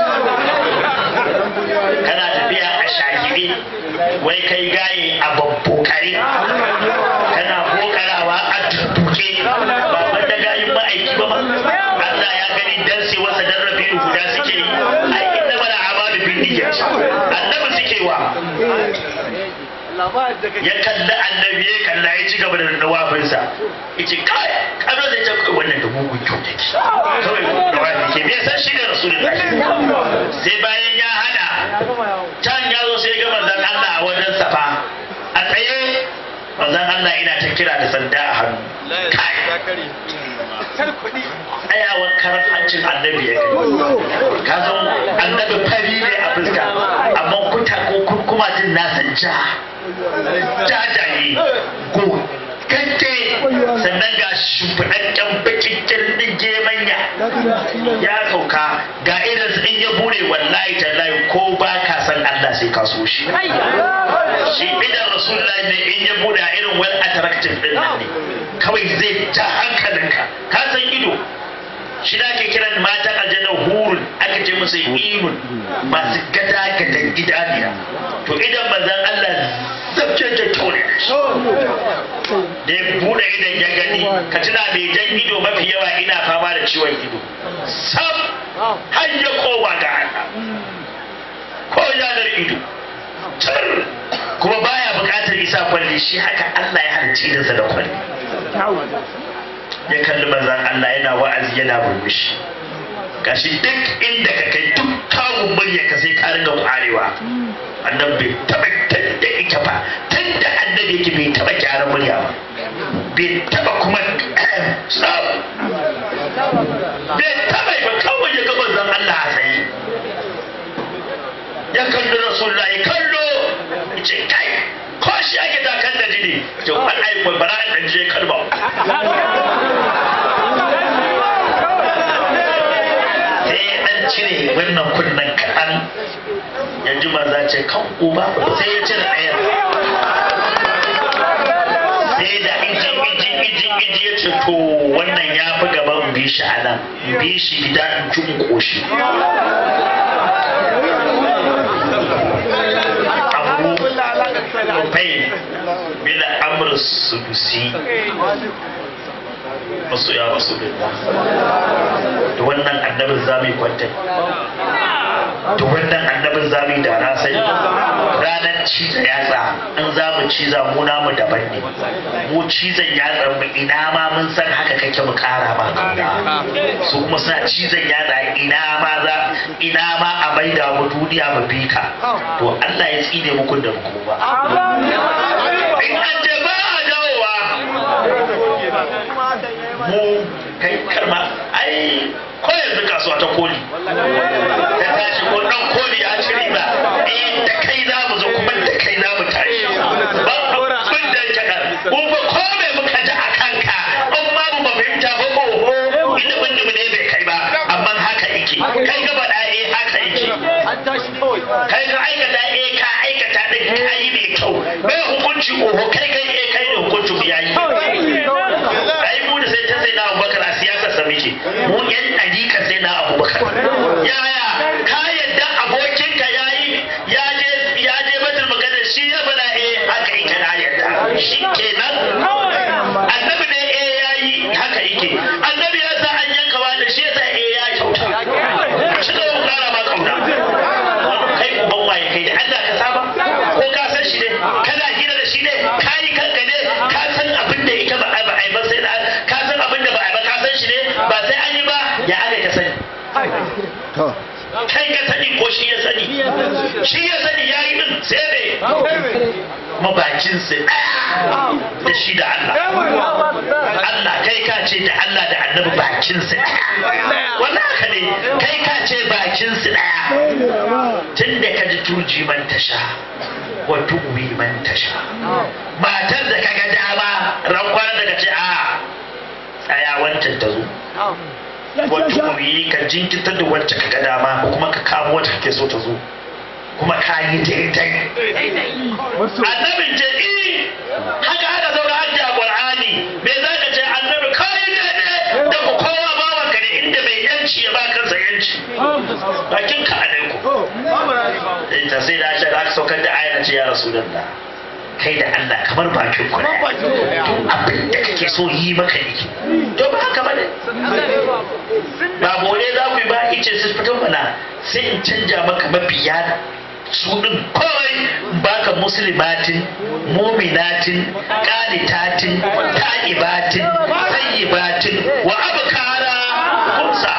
kana tafiya a shagide wai kai gaye a babbokare kana bokarawa a tuttuke ba wanda gayin ma'aiki ba ma Allah ya gani dan sai wasa dan rabi'u guda suke yi ai inna mala amalu bin niyyat annabi suke wa ya kalli annabi ya kalla ya ci gaba da dawafinsa ya ce kai kano da ta kai wannan da mugun kyau take kawai dawafi ke me san shi ne rasulullahi sai bayan ya hada can ya zo sai ga manzon Allah a wajen safa a tsaye manzon Allah ina ta kira da sanda a hannu kai tsayawan karar hancin annabi ya kai ka san annabi fari ne a fuska amma kuta ko kuma jin nasa ja jajaye ko kante sannan ga shimfiɗaɗɗen bakin kirɗin gemanya ya sauka ga irin in ya bude wallahi tallahi ko ba ka san Allah sai ka so shi shi idan rasulullahi ne in ya bude a irin well attractive din nan ne kawai zai ja hankalinka ka san ido shi da ake kiran matan aljanna hurun aka ce musu irun masu gada gadan idaniya to idan manzon Allah zabce da tone da ya bude idan ya gani ka tuna mai jan ido mafi yawa ina fama da ciwon ido sam har ya kowa ga Allah ko yanar ido tar kuma baya bukatar isa kwalli shi haka Allah ya halicci idansa da kwalli ya kalli manzan Allah yana wa'azi yana burbushi gashi duk inda ka kai duk kawun murya ka sai ka ringa kwarewa annan bai taba tanda ita ba tunda annabi yake bai taba gyaran murya ba bai taba kuma sab bai taba ba kawai ya ga manzan Allah a tsaye ya kalli rasulullahi kallo ce kai ko shi ake da kan da jini to an aiko bara an je kalba cire wannan kunnen kaɗan yanzu maza ce kan uba sai ya cire ɗayan sai da iji iji iji iji ya ce to wannan ya fi gaban bi shi a nan bi shi gida in ci in ƙoshi abu rufai bila amr sudusi masu ya rasu da wannan annabin zami kwanta da wannan annabin zami da na sai ranar ciza yatsa in za mu ciza mu namu daban ne mu cizon yatsa mu ina ma mun san haka kake mu kara ma kauna su kuma suna cizon yatsa ina ma za ina ma a maida mu duniya mu bi ka to Allah ya tsine muku da ku ba in an je ba a dawowa mu kai karma ai ko yanzu kasuwa ta koli ta tashi ko dan koli ya ci riba eh da kai za mu zo kuma da kai za mu tashi ba abin da yake da ko ba ko me muka ji a kanka in ma mu ba fahimta ba ko inda mun ne bai kai ba amma haka yake kai ga ba da eh haka yake kai ga aikata eh ka aikata din kai mai kyau bai hukunci oho kai kai eh kai ne hukuncin yayi ai mu da sai ta sai na abubakar a siyasar sa muke mu yan ɗarika sai na abubakar yaya ka yadda abokinka ya yi ya je ya je batul magana shi ya bada eh haka yake na yadda shi kenan annabi ne eh ya yi haka yake annabi ya sa an yanka wani shi ya sa eh ya kyauta shi ga mu kara ma kauna kai uban waye kai da Allah ka saba ko ka san shi ne kana hira da shi ne to kai ka sani ko shi ya sani shi ya sani ya yi din sai ne mabakinsa ɗaya da shi da Allah Allah kai ka ce da Allah da annabi bakinsa ɗaya wannan haka ne kai ka ce bakinsa ɗaya tun da ka ji turji man tasha wa tuwi man tasha matar da kaga dama rankwanar da ka ce a tsaya wancan ta zo wata kuri ka jinkitar da wacce ka ga dama ko kuma ka kamo wacce kake so ta zo kuma ka yi daidai annabin ce i haka haka zaura hajji a qur'ani me za ka ce annabi ka yi daidai da ku kowa bawan ka ne inda mai yanci ya ba kansa yanci bakin ka alaiku ta sai da aisha da aka saukar da ayar ce ya rasulullah kai da Allah kamar bakin ku ne abin da kake so yi maka yake to ba haka bane ba bore za ku yi ba ice su fito mana sai in canja maka mabiya su din kawai baka muslimatin muminatin qanitatin ta'ibatin sayyibatin wa abkara kumsa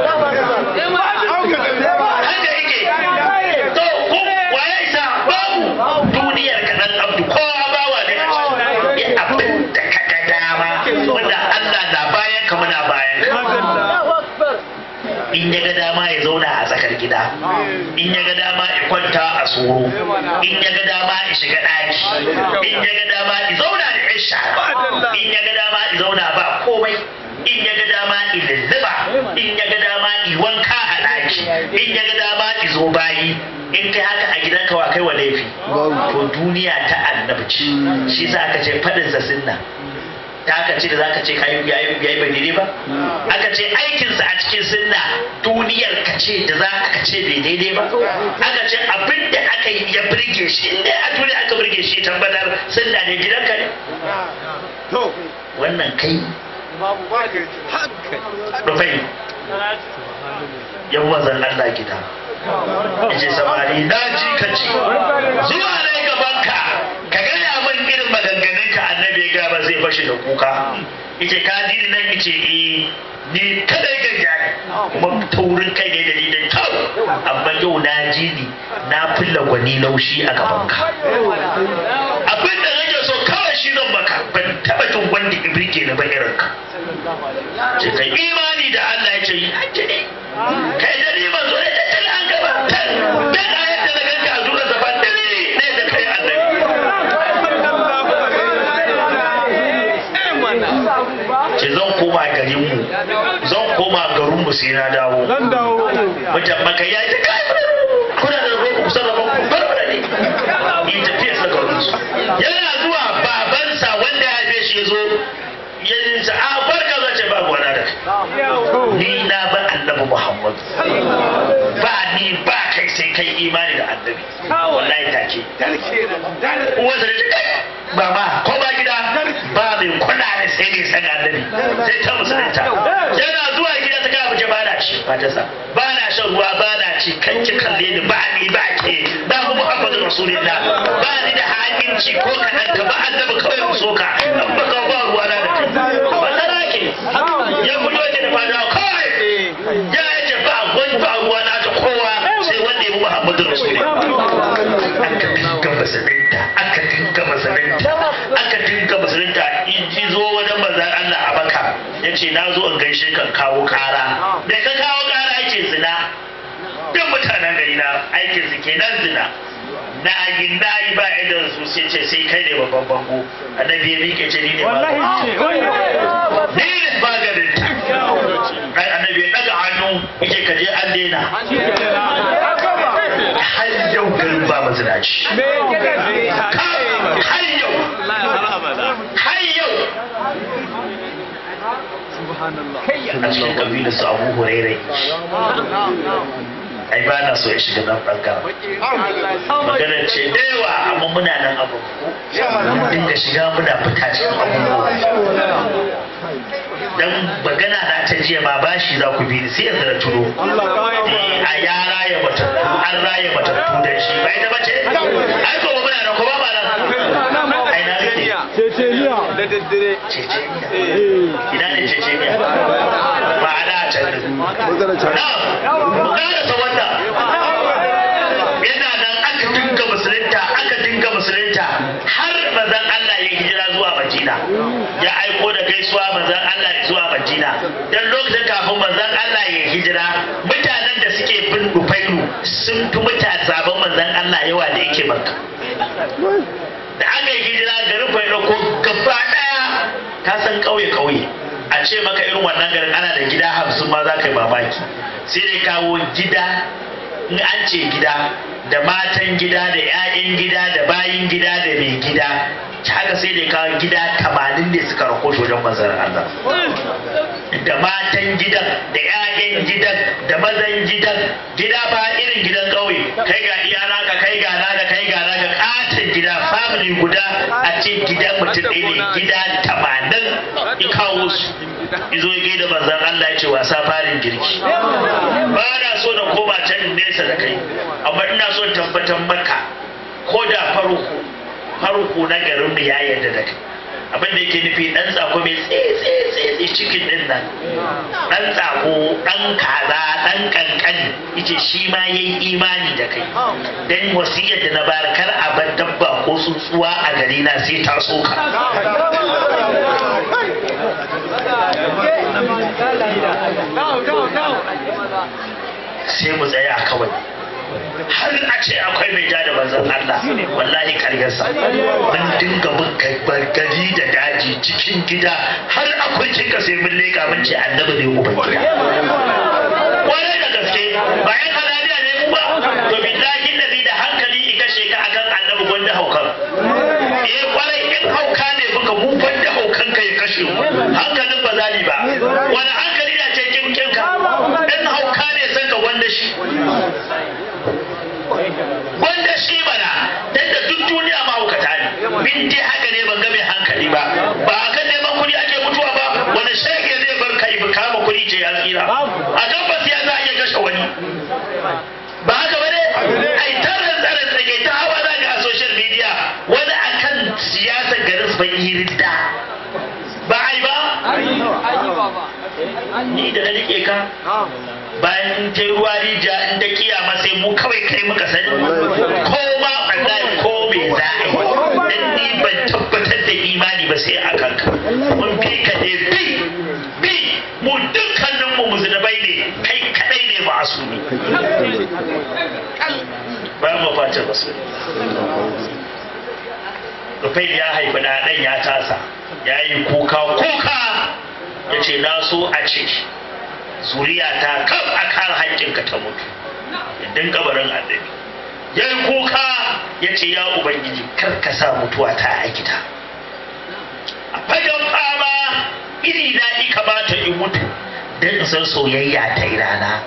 haka yake to ku waye isa babu duniyar ka dan abdu kowa bawa ne ya abin da ka ga dama wanda Allah na bayan ka muna bayan ka in ya ga dama ya zauna a tsakar gida in ya ga dama ya kwanta a tsoro in ya ga dama ya shiga ɗaki in ya ga dama ya zauna da yan shara in ya ga dama ya zauna ba komai in ya ga dama ya lulluba in ya ga dama ya wanka a ɗaki in ya ga dama ya zo bayi in kai haka a gidanka wa kai wa laifi to duniya ta annabi ce shi sa aka ce faɗin sa sunna ta aka ce da za ka ce kayi yayi yayi bai daidai ba aka ce aikinsa a cikin sunna duniyar ka ce da za ka ce bai daidai ba aka ce abin da aka yi ya birge shi inda a duniya aka birge shi tabbatar sunna ne gidanka ne wannan kai rufai yan wazan Allah gida yace samari na ji ka ci zuwa ne gabanka ka gaya min irin maganganun ka annabi ya gaba zai fashi da kuka yace ka ji ni nan yace eh ni kadai ganga ne kuma taurin kai ne da ni da kyau amma yau na ji ni na fulla gwani laushi a gabanka abin da nake so kawai shi zan maka ban taba jin wanda ibrike na ba irin ka ce kai imani da Allah ya ce yi hajji ne kai da ni ban zo ne da tala an gaba dan ayat da daga ka zuwa zaban da ni ne da kai annabi ce zan koma garin mu zan koma garin mu sai na dawo mutan maka ya ta kai kuna da rubu kusa da ku barbara ne in tafiya sa garin su yana zuwa babansa wanda ya haife shi ya zo ya ce a barka zan ce ba gwana da kai ni na ba annabi muhammad ba ni ba kai sai kai imani da annabi wallahi take uwansa da ta kai ba ma ko ba gida ba mai kula da sai ne san annabi sai ta musulunta yana zuwa gida ta kawo ba na ci ba ta sa ba na shan ruwa ba na ci kan ki kalle ni ba ni ba ke ba mu muhammadu rasulullah ba ni da hakinci ko kaɗan ka ba annabi kawai mu soka an ba ka ba ruwa na da kai ba tsara ke ya fito yake da fada kawai ya yace ba wani ba ruwa na ta kowa sai wanda ya bi muhammadu rasulullah aka dinga musulunta aka dinga musulunta aka dinga musulunta in ji zo wajen manzan Allah a baka ya ce na zo in gaishe kan kawo kara da ka kawo kara ake zina duk mutanen gari na aikin su kenan zina na yi na yi ba idan su sai ce sai kai ne babban bango annabi ya miƙe ce ni ne ni ne maganin ta ai annabi ya daga hannu yake kaje an daina har yau garin ba mazinaci har yau har yau a cikin kabilar su abu hurairai ai ba na so ya shiga nan ɓangaren maganar ce da yawa amma muna nan abu mun dinga shiga muna fita cikin abubuwa dan magana na ta jiya ma bashi za ku bi ni sai yanzu na tuno a ya raya matattu an raya matattu da shi ba ita bace ai ko muna nan ko ba ma nan ai na rike Ceceniya. da daddare ceceniya ina ne ceceniya ba ma'ana a can din magana can na mu karasa wannan yana nan aka dinga musulunta aka dinga musulunta har manzon Allah ya hijira zuwa Madina ya aiko da gaisuwa manzon Allah zuwa Madina dan lokacin kafin manzon Allah ya hijira mutanen da suke bin Dufailu sun fi mutane sabon manzon Allah yawa da yake Makka da aka yi hijira garin Failo ko gaba daya ka san kauye kauye a ce maka irin wannan garin ana da gida hamsin ma za ka yi mamaki sai dai kawo gida in an ce gida da matan gida da 'ya'yan gida da bayin gida da mai gida haka sai dai kawo gida tamanin ne suka rako shi wajen manzan Allah da matan gidan da 'ya'yan gidan da mazan gidan gida ba irin gidan ƙauye kai ga iya naka kai ga naka kai ga naka katon gida family guda a ce gidan mutum ɗaya ne gida tamanin ya kawo su izo ya gaida manzan Allah ya ce wasa farin girki ba na so na koma can nesa da kai amma ina so in tabbatar maka ko da farko farko na garin mu ya yarda da kai abin da yake nufi dan tsako mai tsetse cikin din nan dan tsako dan kaza dan kankani yace shi ma yayi imani da kai dan wasiyar da na bayar kar a bar dabba ko tsuntsuwa a gari na sai ta soka sai mu tsaya kawai har a ce akwai mai ja da manzon Allah wallahi karyarsa mun dinga mun gari da daji cikin gida har akwai kika sai mun leka mun ce annabi ne uban gida kwarai da gaske bayan halaliya ne mu ba to billahi ladhi da hankali ika sheka akan annabi gwanda haukan eh kwarai in hauka ne buka mu gwanda haukan ka ya kashe mu hankalin ba zali ba wani hankali da ce kin kinka in hauka ne san ka gwanda shi wanda shi bana dan da duk duniya mahaukata ne bin dai haka ne ban ga mai hankali ba ba akan neman kuɗi ake mutuwa ba wani shege zai bar kai ba kama kuɗi ce ya tsira a tabbas ya za a iya kashe wani ba haka ba ne ai tarin tsarin tsage ta hawa za ga a social media wani akan siyasar garin bai yi ridda ba ai ba ni da na rike ka bayan ta ruwa rija in da kiyama sai mu kawai kai muka sani ko ma wallahi ko me za a yi dan ni ban tabbatar da imani ba sai a kanka mun fi ka ne bi bi mu dukkanin mu musulmai ne kai kadai ne ba su ne ba mu fata rasul Rufai ya haifi na ɗan ya tasa ya yi kuka kuka ya ce na so a ciki zuriya ta kan a kan haƙƙinka ta mutu idan kabarin annabi ya yi kuka ya ce ya ubangiji kar ka sa mutuwa ta a gida a fagen fama iri na i kamata in mutu don in san soyayya ta yi rana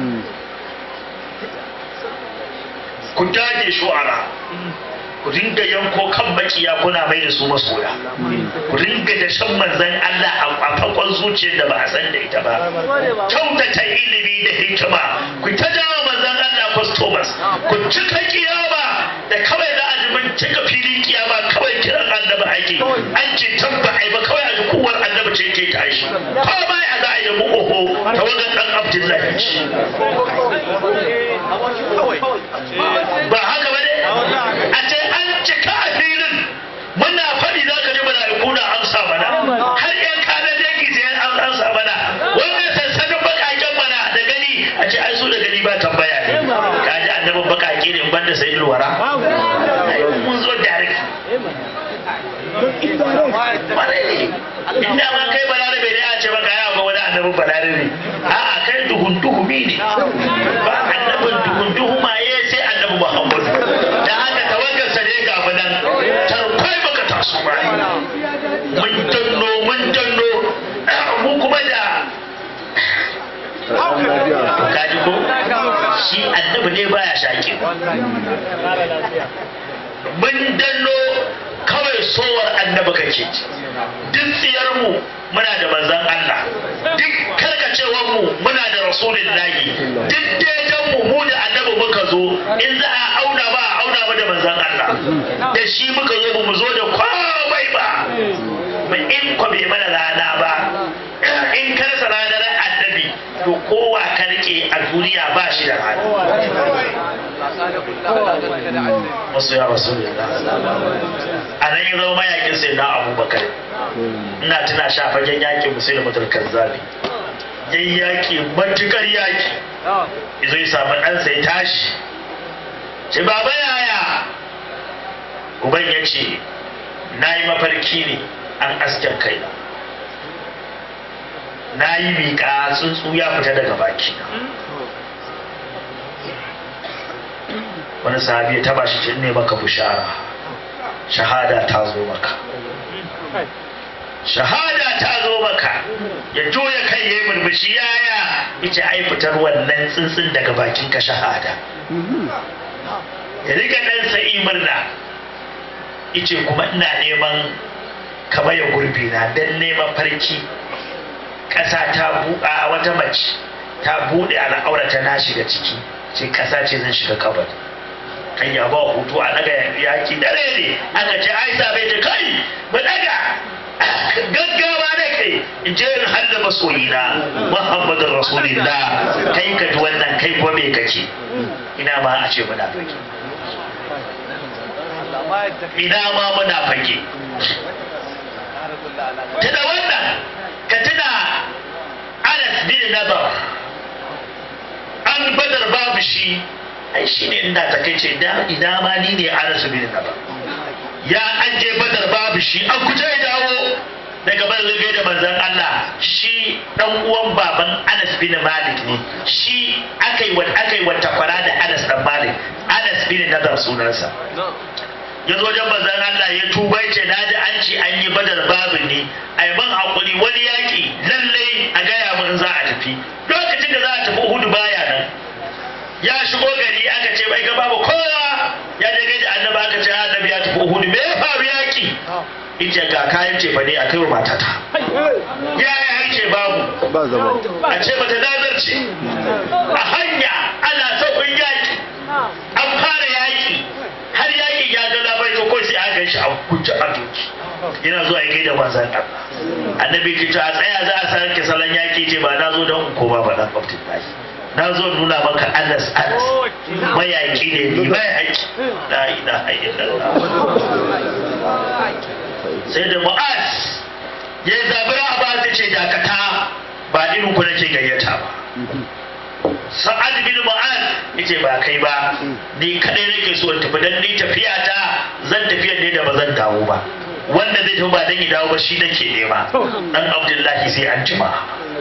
ku dage shu'ara ku dinga yanko kan makiya kuna mai da su masoya ku dinga da shan manzan Allah a fakon zuciyar da ba a san da ita ba kyautata ilimi da hikima ku ta jawo manzan Allah customers ku cika kiyama da kawai za a ji mun cika filin kiyama kawai kiran annabi ake an ce tabba ai ba kawai a ji kowar annabi ce ke tashi ko ba ya za a yi mu oho ta wajen dan Abdullahi ba haka ba ne a ce an cika a filin muna faɗi za ka ji mala'iku na amsa mana har yan kanan dangi sai an amsa mana wanda sansanin bakaken mana da gani a ce ai su da gani ba tambaya ne ka ji annabin bakake ne ban da sai ilwara mun zo direct inda ma kai balarabe ne a ce maka ya ga wani annabin balarabe a'a kai duhun duhumi ne ba annabin duhun duhumaye sai annabi muhammadu da haka tawaggarsa ne ga mu nan tarkwai baka taso ba mun danno mun danno mu kuma da kaji ko shi annabi ne baya shaƙi mun danno kawai sowar annabi kake duk tsiyar mu muna da manzan Allah duk karkacewar mu muna da rasulullahi duk daidan mu mu da annabi muka zo in za a auna ba a auna ba da manzan Allah da shi muka zo mu zo da komai ba mu in ko bai mana rana ba in karsa ranar annabi to kowa ka rike a duniya ba shi da hali wasu ya rasu da a nan yi zama mayakin sai na abubakar ina tuna shafagen yakin musulun mutarkar zabi yan yaki matukar yaki izo ya samu ɗansa ya tashi ce baba yaya uban ya ce na yi mafarki ne an asken kaina na yi miƙa tsuntsu ya fita daga baki wani sahabi ya taba shi ce ne maka bushara shahada ta zo maka shahada ta zo maka ya joya kai ya yi murmushi yaya ita ai fitar wannan tsuntsun daga bakin ka shahada ya riga ɗansa murna ice kuma ina neman kamar ya gurbi na don neman farki ƙasa ta buɗa wata mace ta buɗe al'aurata na shiga ciki ce ƙasa ce zan shiga kabar kan ya ba hutu a daga yaki dare ne aka ce ai bai ta kai mu daga gaggawa da kai in je in halla masoyina muhammadin rasulillah kai ka ji wannan kai kuma me kake ina ma a ce muna fage ina ma muna fage tuna wannan ka tuna anas bin nadar an badar babu shi ai shi ne ina ta kai ce ina ma ni ne anas bin nadar ya an je badar babu shi an kuce ya dawo daga bar zai da manzon Allah shi dan uwan baban Anas bin Malik ne shi akai wa akai wa takwara da Anas dan Malik Anas bin Nadar sunansa ya zo wajen manzon Allah ya tuba ya ce naji an ce an yi badar babu ne ai ban hakuri wani yaki lallai a gaya mun za a tafi lokacin da za a tafi Uhud baya nan ya shigo gari aka ce bai ga babu kowa ya je gaji annabi aka ce annabi ya tafi Uhud me ya faru yaki ita ga kayan cefa ne a kai wa matata ya yi harce babu ba zama a ce mata nazarce a hanya ana sauƙin yaƙi an fara yaƙi har yaƙi ya ga labai ko sai an gan shi a kuce a doki yana zuwa ya gaida manzan Allah annabi ki a tsaya za a sarki salon yaƙi ce ba na zo don koma ba dan Abdullahi na zo nuna maka Anas Anas mayaƙi ne ni mayaƙi la ilaha illallah sai da mu'az ya yi zabira a ba ta ce dakata ba irin ku nake gayyata ba sa'ad bin mu'az yace ba kai ba ni kadai nake so in tafi dan ni tafiya ta zan tafiya ne da ba zan dawo ba wanda zai tafi ba dan ya dawo ba shi nake nema dan abdullahi sai an jima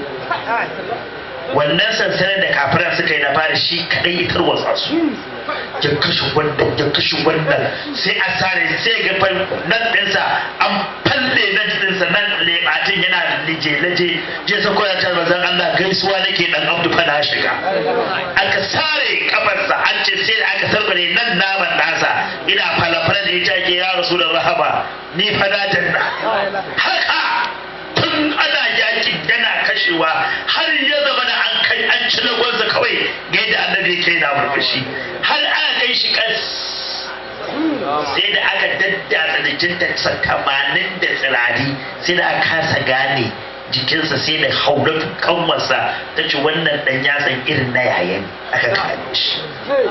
wannan sansanin da kafiran suka yi na fara shi kadai ya tarwatsa su ya kashe wannan ya kashe wannan sai a sare sai ga fal nan ɗinsa an falle nan ɗinsa nan lebatin yana laje-laje je sa koya ta manzon Allah gaisuwa nake dan Abdu fa na shiga aka sare kafarsa an ce sai da aka sarbare nan naman nasa ina falafala da ita ke ya rasu da rahama ni fa na janna haka tun ana yakin yana kashewa har ya zama da an kai an ci lagonsa kawai ga yadda annabi yake na murmushi har aka kai shi kas sai da aka daddatsa jikinta tamanin da tsirari sai da aka kasa gane jikinsa sai da haulatu kanwarsa ta ce wannan dan yatsan irin na yayan aka kare shi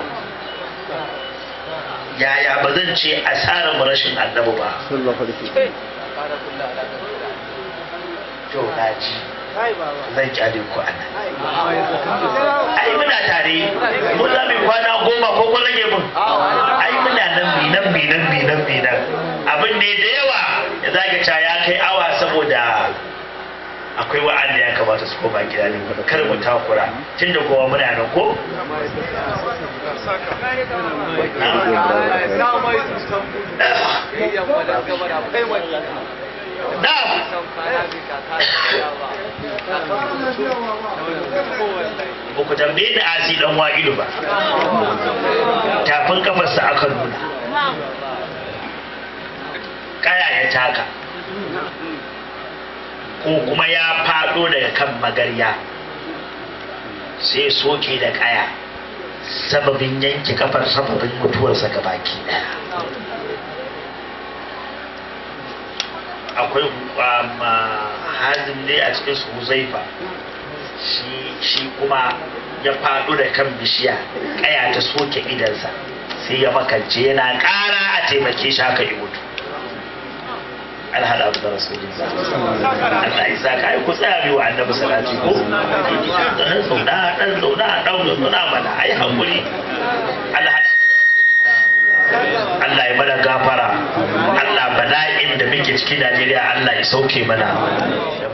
yaya ba zan ce asarar rashin annabi ba sallallahu alaihi to na ji zan kyale ku a nan ai muna tare mu za mu yi kwana goma ko kun rage mun ai muna nan mi nan mi nan mi nan mi nan abin ne da yawa ya zaka ca ya kai awa saboda akwai wa'anda ya kamata su koma gida ne kar mu takura tun da kowa muna nan ko na'am ba ku tambaye da asi dan wa'idu ba tafin kafarsa aka nuna kaya ya taka ko kuma ya fado daga kan magarya sai soke da kaya sababin yanke kafar sababin mutuwarsa ga baki daya akwai hazin ne a cikin su huzaifa shi kuma ya faɗo da kan bishiya ƙaya ta soke idansa sai ya makance yana ƙara a taimake shi haka ya mutu an haɗa abu da rasulullah Allah ya sa ka ku tsaya biyu annabi salati ko dan zauna dan zauna dan zauna mana ai hakuri Allah haɗa Allah ya mana gafara Allah bala'in da muke cikin Najeriya Allah ya sauke mana